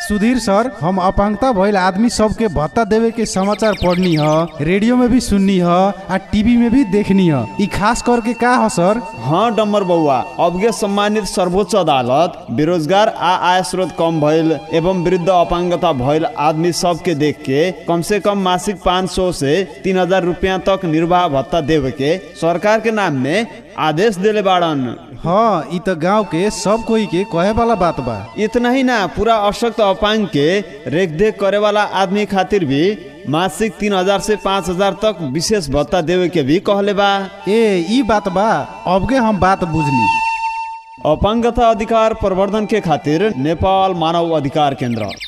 सुधीर सर हम अपांगता भइल आदमी सबके भत्ता देवे के समाचार पढ़नी ह रेडियो में भी सुननी ह आ टीवी में भी देखनी ह ई खास करके का ह सर हाँ डम्बर बउआ अबके सम्मानित सर्वोच्च अदालत बेरोजगार आ आय स्रोत कम भइल एवं वृद्ध अपांगता भइल आदमी सबके देख के कम से कम मासिक पाँच सौ से तीन हजार रुपया तक निर्वाह भत्ता देवे के सरकार के नाम में आदेश देले बाड़न हाँ ई त गांव के सब कोई के कहे वाला बात बा इतना ही ना पूरा अशक्त अपांग के रेखदेख करे वाला आदमी खातिर भी मासिक तीन हजार से पाँच हजार तक विशेष भत्ता देवे के भी कहले बा ए ई बात बा अबके हम बात बुझनी अपांगता अधिकार प्रवर्धन के खातिर नेपाल मानव अधिकार केंद्र